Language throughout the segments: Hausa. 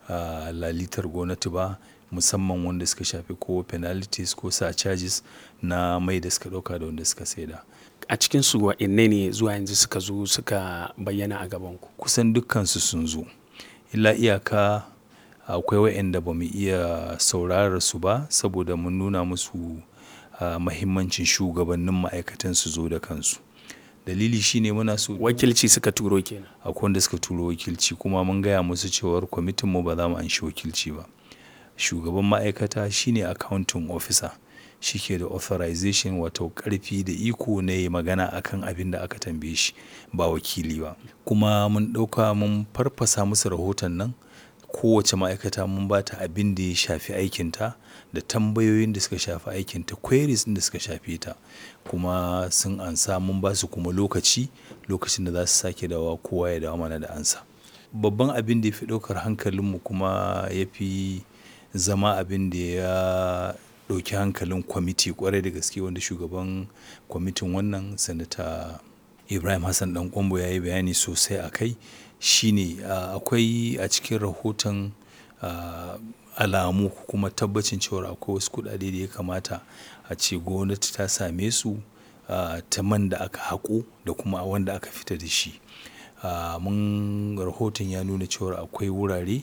uh, lalitar gwamnati ba musamman wanda suka shafi ko penalties ko sa charges na mai da suka ɗauka da wanda suka saida. A cikinsu wa'inne ne zuwa yanzu suka zo suka bayyana a gabanku? Kusan dukkansu sun zo. Illa iyaka akwai waɗanda ba mu iya saurarar su ba saboda mun nuna musu uh, mahimmancin shugabannin ma'aikatan su zo da kansu. Dalili shine muna so Wakilci suka turo kenan. akwai wanda suka turo wakilci kuma mun gaya musu cewar kwamitin mu ba za mu anshi wakilci ba. Shugaban ma'aikata shine accounting officer. Shi ke da authorization wato ƙarfi da iko na yayi magana akan abin da aka tambaye shi ba wakili ba. Kuma mun ɗauka mun farfasa musu rahoton nan kowace ma'aikata mun ba ta abin da ya shafi aikinta da tambayoyin da suka shafi aikinta queries ɗin da suka shafe ta. Kuma sun ansa mun ba su kuma lokaci, lokacin da za su sake dawowa kowa ya dawo mana da amsa. Babban abin da ya fi ɗaukar hankalinmu kuma ya fi zama abin da ya ɗauki hankalin kwamiti ƙwarai da gaske wanda shugaban kwamitin wannan Sanata Ibrahim Hassan Ɗan Ƙwairo ya yi bayani sosai a kai shine uh, akwai a cikin rahoton uh, alamu kuma tabbacin cewar akwai wasu kuɗaɗe da ya kamata a ce gwamnati ta same su uh, ta man da aka haƙo da kuma wanda aka fita da shi. Uh, mun rahoton ya nuna cewar akwai wurare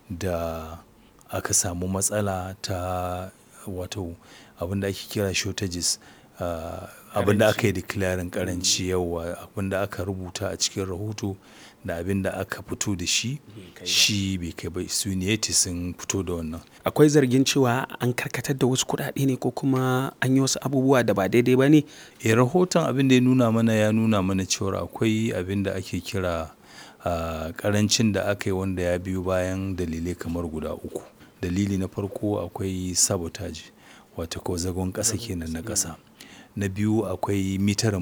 da aka samu matsala ta wato abin da ake kira shortages. Uh, abin da aka yi declaring ƙaranci yauwa abin da aka rubuta a cikin rahoto da abin da aka fito da shi shi bai kai ba su ne sun fito da wannan. Akwai zargin cewa an karkatar da wasu kuɗaɗe ne ko kuma an yi wasu abubuwa da ba daidai ba ne? Eh rahoton abin da ya nuna mana ya nuna mana cewar akwai abin da ake kira uh, ƙarancin da aka yi wanda ya biyo bayan dalilai kamar guda uku. Dalili na farko akwai sabotage wato ko zagon ƙasa kenan na ƙasa. Na biyu akwai mitar